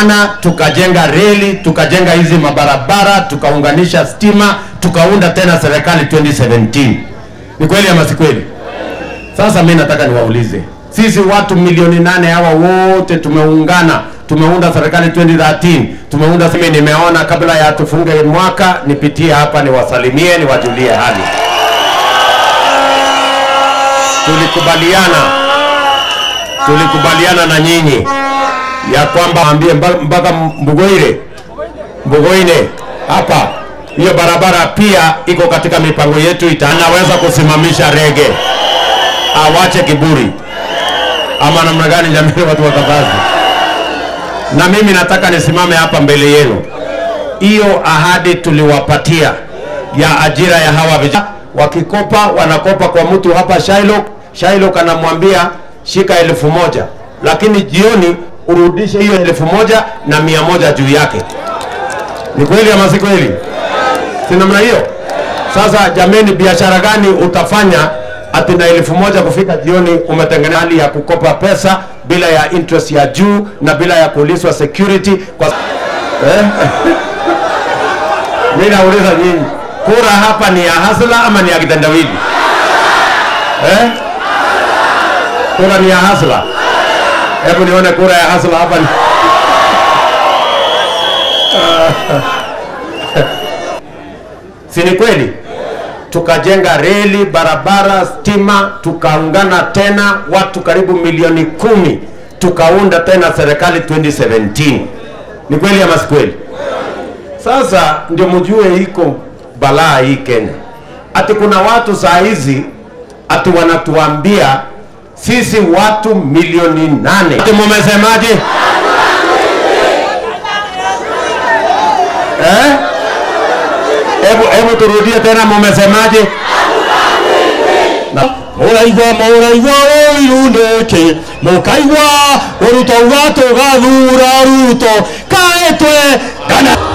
tukashirikiana tukajenga reli tukajenga hizi mabarabara tukaunganisha stima tukaunda tena serikali 2017 ni kweli ama si kweli sasa mi nataka niwaulize sisi watu milioni nane hawa wote tumeungana tumeunda serikali 2013 tumeunda mimi nimeona kabla ya tufunge mwaka nipitie hapa niwasalimie niwajulie hali tulikubaliana tulikubaliana na nyinyi ya kwamba ambie mpaka Mbugoire Mbugoine hapa hiyo barabara pia iko katika mipango yetu, itanaweza kusimamisha rege, awache kiburi ama namna gani? Jamii, watu wa Kabazi, na mimi nataka nisimame hapa mbele yenu, hiyo ahadi tuliwapatia ya ajira ya hawa vijana, wakikopa wanakopa kwa mtu hapa Shylock. Shylock anamwambia shika elfu moja lakini jioni urudishe hiyo elfu moja na mia moja juu yake. Ni kweli ama si kweli? Si namna hiyo? Sasa jameni, biashara gani utafanya ati na elfu moja kufika jioni umetengeneza hali ya kukopa pesa bila ya interest ya juu na bila ya kuulizwa security kwa eh? Mimi nauliza nyinyi, kura hapa ni ya hasla ama ni ya kitendawili eh? Kura ni ya hasla. Hebu nione kura ya hasla hapa. ni- si ni kweli? Tukajenga reli, barabara, stima, tukaungana tena watu karibu milioni kumi, tukaunda tena serikali 2017. Ni kweli ama si kweli? Sasa ndio mjue iko balaa hii Kenya, ati kuna watu saa hizi ati wanatuambia sisi watu milioni nane. Ati mumesemaje? Eh? Hebu hebu turudie tena, mumesemaje? Na- mũraigua mũraigua ũirunĩki mũkaigua ũruto ugatũ gathura ruto kaĩtwe kana